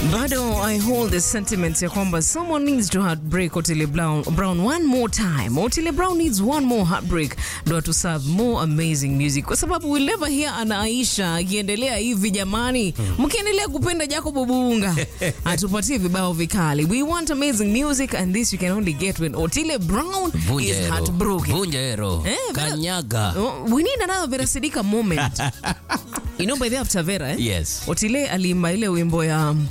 bado I hold the sentiment ya kwamba someone needs to heartbreak Otile Brown, Brown one more time. Otile Brown needs one more heartbreak ndo to serve more amazing music, kwa sababu we'll never hear ana Aisha akiendelea hivi jamani. Mkiendelea kupenda Jacob Obunga atupatie vibao vikali. We want amazing music and this you can only get when Otile Brown Vunja is hero. heartbroken. Vunja hero. Eh, Vera- Kanyaga. Oh, we need another Vera Sidika moment. you know by the after Vera, eh? Yes. Otile aliimba ile wimbo ya um,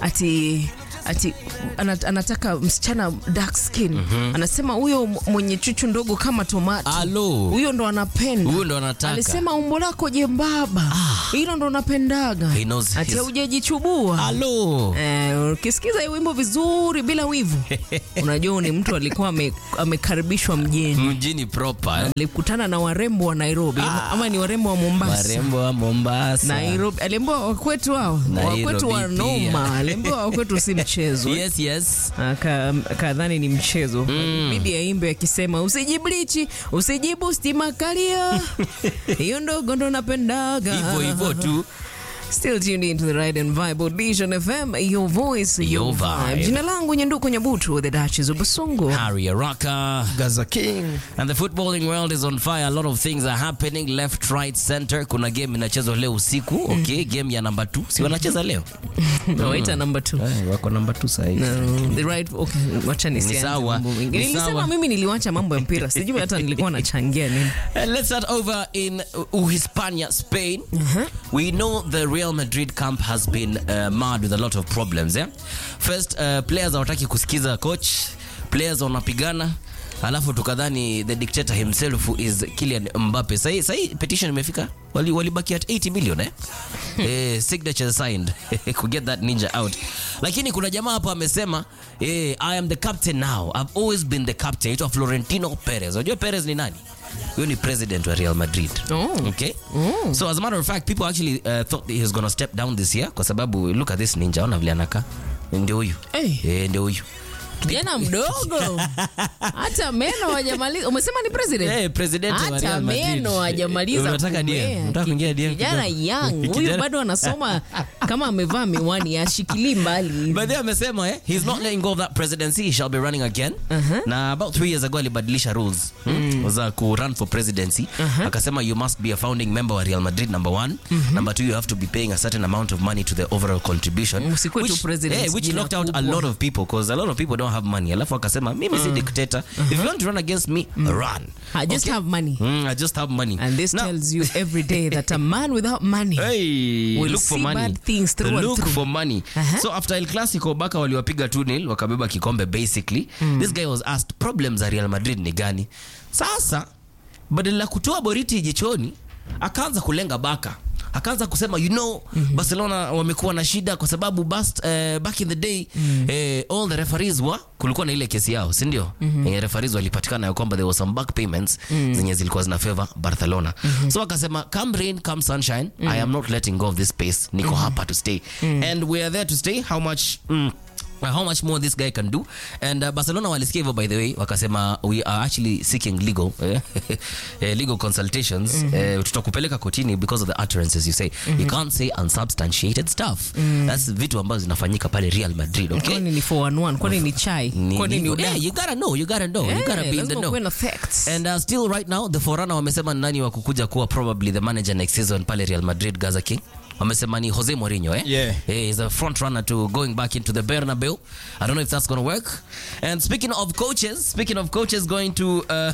ati ati ana- anataka msichana dark skin anasema huyo m- mwenye chuchu ndogo kama tomato Alo. huyo ndo anapenda Huyo ndo anataka. alisema umbo lako jembaba hilo ndo napendaga He knows ati his- haujajichubua Alo. Eh, ukisikiza hii wimbo vizuri bila wivu unajua ni mtu alikuwa ame- amekaribishwa mjini Mjini proper. eh? alikutana na warembo wa nairobi ama ni warembo wa mombasa Warembo wa Mombasa. Nairobi aliambiwa wakwetu hao Nairobi wakwetu wa pia. noma, aliambiwa wakwetu si mchezo Yes, yes. Aka- akadhani ni mchezo bidi aimbe akisema usijiblichi usijibu stima kalia hiyo ndogo ndo napendaga Hivyo hivyo tu. Still tuned into the Ride and Vibe Audition FM, your voice, your, Your vibe. vibe. Jina langu Nyanduko Nyabutu, the Duchess of Basungu. Harry Araka. Gaza King. And the footballing world is on fire. A lot of things are happening left, right, center. Kuna game inachezwa leo usiku. Okay, game ya number 2. Si wanacheza leo? Nawaita number two. Eh, wako number 2 sasa hivi. No, the right, okay, wacha nisianze sawa, mambo mengi. ni Nilisema sawa. mimi niliwacha mambo ya mpira, sijui hata nilikuwa nachangia nini. Uh, let's start over in uh, Hispania, Spain. We know the Real Madrid camp has been uh, marred with a lot of problems. Yeah? First, uh, players hawataki kusikiza coach, players wanapigana alafu tukadhani the dictator himself is Kylian Mbappe. Sahi, sahi petition imefika wali walibaki at 80 million eh? eh, signature signed to get that ninja out. Lakini kuna jamaa hapa amesema eh, I am the captain now. I've always been the captain. Itwa Florentino Perez. Unajua Perez ni nani? Huyo ni president wa Real Madrid. Oh. Okay? So as a matter of fact, people actually uh, thought that he was going to step down this year kwa sababu look at this ninja, ona vile anakaa. Ndio huyu. Hey. Eh, ndio huyu. Kijana mdogo hata meno hajamaliza. Umesema ni president? Eh, president wa hata Real Madrid. meno hajamaliza. Unataka DM? kumea. Unataka kuingia DM Kijana kidogo? young huyu Kijana- bado anasoma kama amevaa miwani ashikilii mbali. But then amesema eh, he's not letting go of that presidency, he shall be running again. Na about three years ago alibadilisha rules hmm, za ku run for presidency. Akasema you must be a founding member wa Real Madrid number one. Number two you have to be paying a certain amount of money to the overall contribution. Usikuwe tu Which- president, eh, which jina knocked out a kubwa. lot of people because a lot of people don't have money. Alafu akasema mimi si dictator. If you want to run against me, run. I just Okay? have money. Mm, I just have money. And this Now- tells you every day that a man without money Hey, Will look for see money. bad things through and look through. for money. Uh-huh. So after El Clasico Baka waliwapiga 2-0 wakabeba kikombe basically. This guy was asked problems za Real Madrid ni gani? Sasa badala ya kutoa boriti jichoni akaanza kulenga Baka. Akaanza kusema you know Barcelona wamekuwa na shida kwa sababu bast, uh, back in the day eh, all the referees wa kulikuwa na ile kesi yao si ndio? Eh, referees walipatikana ya kwamba there was some back payments zenye zilikuwa zina favor Barcelona. So akasema come rain come sunshine I am not letting go of this space. Niko hapa to stay. And we are there to stay. How much mm, Uh, how much more this guy can do and uh, barcelona walisikia hivyo by the way wakasema we are actually seeking legal eh, eh, legal consultations eh, tutakupeleka kotini because of the utterances you say you can't say unsubstantiated stuff that's vitu ambazo zinafanyika pale real madrid okay kwani ni 411 kwani ni chai Ni- kwani ni ni- udaku? yeah, you gotta know you gotta know you Eh, gotta be in the lazima know kuwe na facts. And uh, still right now the Forana wamesema ni nani wa kukuja kuwa probably the manager next season pale Real Madrid Gaza King. Wamesema ni Jose Mourinho eh? Yeah. Hey, he's a front runner to going back into the Bernabeu. I don't know if that's going to work. And speaking of coaches, speaking of coaches going to uh,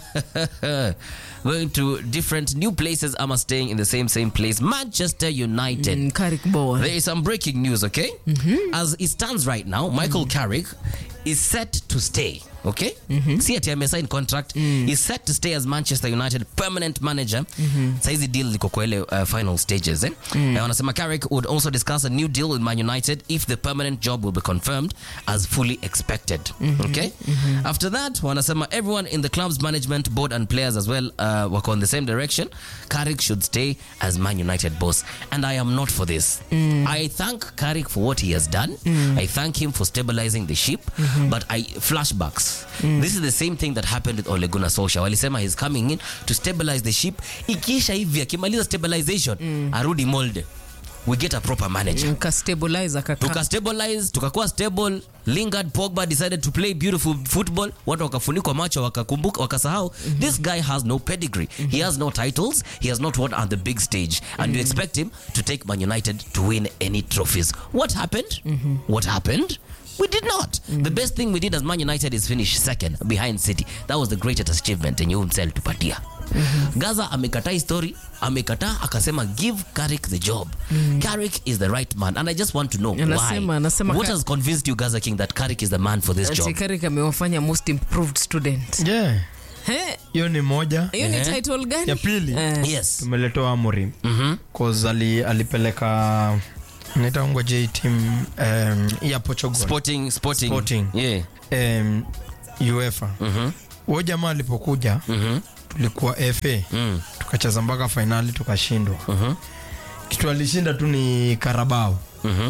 going to different new places ama staying in the same same place, Manchester United. Mm, Carrick Bowen. There is some breaking news, okay? As it stands right now, Michael Carrick is set to stay, okay? See ati amesign contract. He's set to stay as Manchester United permanent manager. Saizi deal liko kwa ile uh, final stages, eh? Na wanasema Carrick would also discuss a new deal with Man United if the permanent job will be confirmed as fully expected, okay? After that, wanasema everyone in the club's management, board and players as well uh, wako on the same direction. Carrick should stay as Man United boss. And I am not for this. I thank Carrick for what he has done. I thank him for stabilizing the ship. But I flashbacks. This is the same thing that happened with Ole Gunnar Solskjaer. Walisema he's coming in to stabilize the ship. Ikisha hivi akimaliza stabilization, arudi molde. we get a proper manager Mkastabilize akaka. tukastabilize tukakuwa stable lingard pogba decided to play beautiful football watu wakafunikwa macho wakakumbuka wakasahau this guy has no pedigree he has no titles he has not won on the big stage and you expect him to take man united to win any trophies what happened what happened We did not. The best thing we did as Man United is finish second behind City. That was the greatest achievement yenye umsel tupatia. Gaza amekataa hii story, amekataa akasema give Carrick the job. Carrick is the right man and I just want to know Anasema- why. anasema What Ka- has convinced you Gaza King that Carrick is the man for this job? Tikarik amewafanya most improved student. yeah He, hiyo ni moja hiyo ni Eh. title gani? Ya pili. Eh. Yes. tumeletewa amorim Mhm. cause ali, alipeleka naitaungwa j team um, ya portugal Sporting, sporting. Sporting. Yeah. um, uefa Mhm. huo jamaa alipokuja Mhm. tulikuwa fa Mm. tukacheza mpaka fainali tukashindwa Mhm. kitu alishinda tu ni karabao Mhm.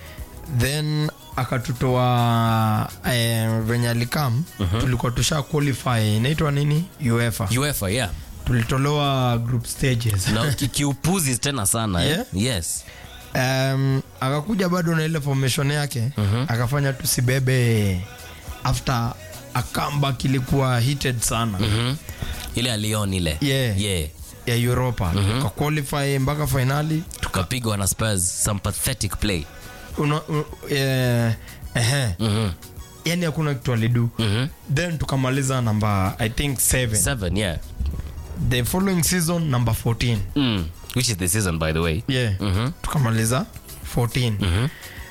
then akatutoa eh, venye alikam tulikuwa tusha qualify inaitwa nini uefa UEFA, yeah. tulitolewa group stages Na ki- kiupuzi tena sana. eh? Yeah. Yes. um, akakuja bado na ile formation yake akafanya tusibebe after a comeback ilikuwa heated sana Mhm. Ile alion ile. Yeah. Yeah. ya europa tuka qualify mpaka finali Tukapigwa na Spurs some pathetic play. Una- u- eh, ehe. Mhm. yani hakuna kitu alidu Mhm. then tukamaliza namba i think 7 Seven, yeah. the following season number 14 Mm. Which is the season by the way. yeah Mhm. tukamaliza 14 Mhm.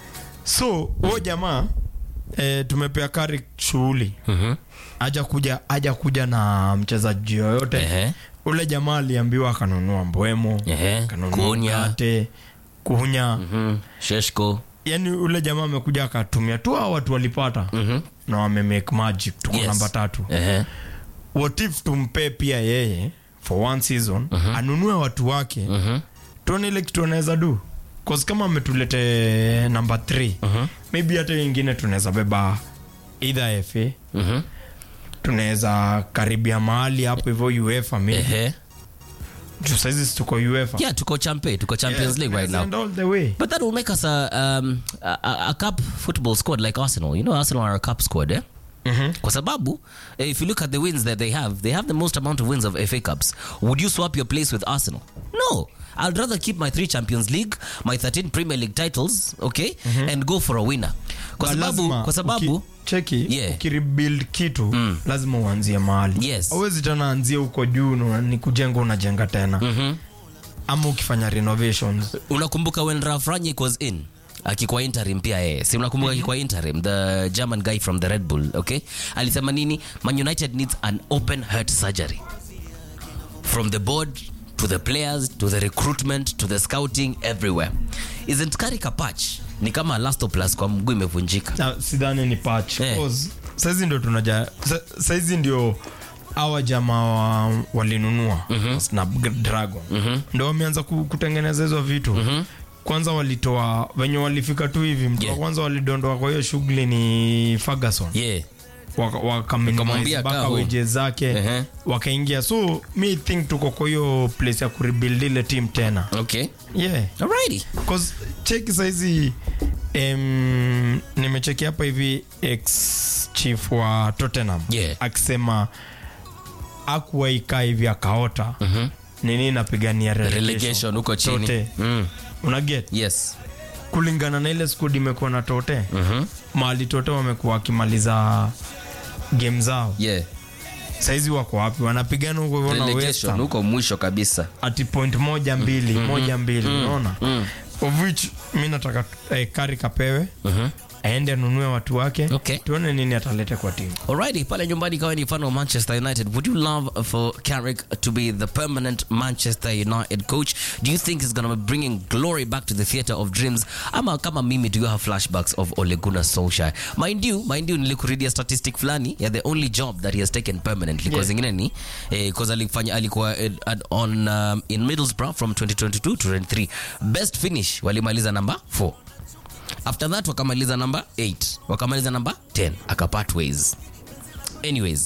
so huo jamaa eh, tumepea kari shughuli Mhm. aja kuja aja kuja na mchezaji yoyote Ehe. ule jamaa aliambiwa akanunua mbwemo Ehe. akanunua Kunya. mkate kunya Mhm. Sheshko. yani ule jamaa amekuja akatumia tu hao watu walipata Mhm. na wamemake magic tuko Yes. namba tatu Ehe. what if tumpe pia yeye for one season anunue watu wake Mhm. tuone ile kitu anaweza du cause kama ametulete namba 3 maybe hata wengine tunaweza beba either fa Mhm. tunaweza karibia mahali hapo hivyo uefa maybe Ehe. juu saizi tuko uefa Yeah, tuko champe, tuko Champions League right now. And all the way But that will make us a um, a, a, a cup football squad like Arsenal. You know, Arsenal are a cup squad, eh? Kwa sababu, eh, if you look at the wins that they have, they have the most amount of wins of FA Cups. Would you swap your place with Arsenal? No. I'd rather keep my three Champions League, my 13 Premier League titles, okay, and go for a winner. Kwa But sababu, lazima kwa sababu uki- cheki Yeah. ukirebuild kitu lazima uanzie mahali Yes. awezi tena anzie huko juu na ni kujenga unajenga tena ama ukifanya renovations unakumbuka when Ralf Rangnick was in akikuwa interim pia yeye si unakumbuka akikuwa interim the german guy from the red bull okay alisema nini man united needs an open heart surgery from the board to the players to the recruitment to the scouting everywhere isn't Carrick a patch ni kama elastoplas kwa mguu imevunjika Na sidhani ni patch Eh. Cause saizi ndio tunaja sa- saizi ndio awa jamaa wa, walinunua snapdragon ndo wameanza ku- kutengeneza hizo vitu kwanza walitoa venye walifika tu hivi mtu wa Yeah. kwanza walidondoa kwa hiyo shughuli ni ferguson yeah Waka- Wakamwambia wakaminimize kaa mpaka home. weje zake Ehe. wakaingia so mi think tuko kwa hiyo place ya kurebuild ile team tena okay yeah alrighty Cause cheki saizi em, nimecheki hapa hivi ex chief wa tottenham Yeah. akisema akuwaikaa hivi akaota nini napigania relegation huko chini Tote. mm. unaget yes kulingana na ile skud imekuwa na tote Mhm. mahali tote wamekuwa wakimaliza game zao yeah saizi wako wapi wanapigana huko hivyo na West relegation Ham. huko mwisho kabisa ati point moja mbili moja mbili unaona of which mi nataka eh, kari kapewe aende anunue watu wake Okay. tuone nini atalete kwa timu Alrighty, pale nyumbani kawa ni fan wa Manchester United. Would you love for Carrick to be the permanent Manchester United coach? Do you think he's going to be bringing glory back to the theatre of dreams? Ama kama mimi do you have flashbacks of Ole Gunnar Solskjaer? Mind you, mind you nilikuredia statistic fulani ya the only job that he has taken permanently. Kwa Yeah. zingine ni eh, cause alifanya alikuwa eh, at- on um, in Middlesbrough from 2022 to 23. Best finish walimaliza number 4 after that wakamaliza number 8 wakamaliza number 10 akapart ways anyways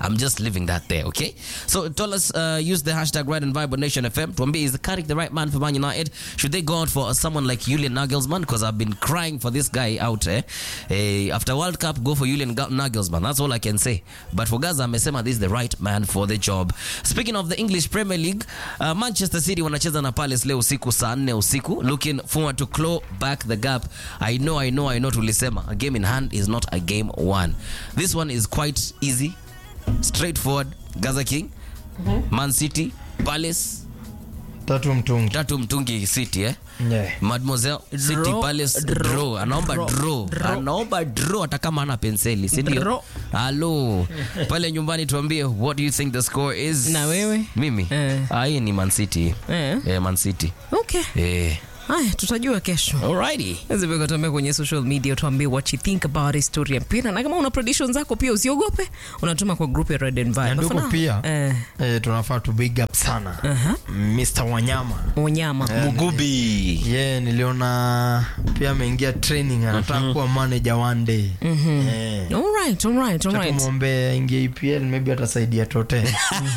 I'm just leaving that there, okay? So tell us, uh, use the hashtag Ride and Vibe on Nation FM. Tuambie, is the Carrick the right man for Man United? Should they go out for someone like Julian Nagelsmann? Because I've been crying for this guy out eh? Eh, after World Cup, go for Julian Ga- Nagelsmann. That's all I can say. But for Gaza, amesema this is the right man for the job. Speaking of the English Premier League, uh, Manchester City wanacheza na Palace leo usiku saa 4 usiku. Looking forward to claw back the gap. I know, I know, I know tulisema. A game in hand is not a game won. This one is quite easy, straightforward. Gaza King, Man City, Palace, tatu mtungi tatu mtungi City eh? yeah. Mademoiselle City Draw, Palace draw, draw. Anaomba draw, draw. draw. Anaomba draw hata kama ana penseli, si ndio? Draw. Halo. Pale nyumbani tuambie what do you think the score is? Na wewe? Mimi? Eh. Ah, hii ni Man City. Eh. Eh, Man City. Okay. Eh. Haya, tutajua kesho. Alrighty. Zipeka tuambie kwenye social media, tuambie what you think about history ya mpira, na kama una prediction zako pia usiogope, unatuma kwa group ya Red and Vibe. Na ndugu For now, pia eh, eh, tunafaa tu big up sana Mr. Wanyama Wanyama Mugubi. yeah, niliona pia ameingia training anataka kuwa manager one day Eh, Alright, alright, alright. tumwombee aingie EPL maybe atasaidia tote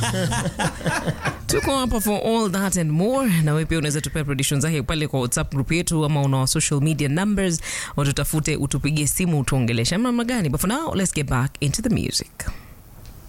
tuko hapa for all that and more na wewe pia unaweza tupea prediction zake pale kwa whatsapp group yetu ama una social media numbers watutafute utupigie simu utuongeleshe namna gani but for now let's get back into the music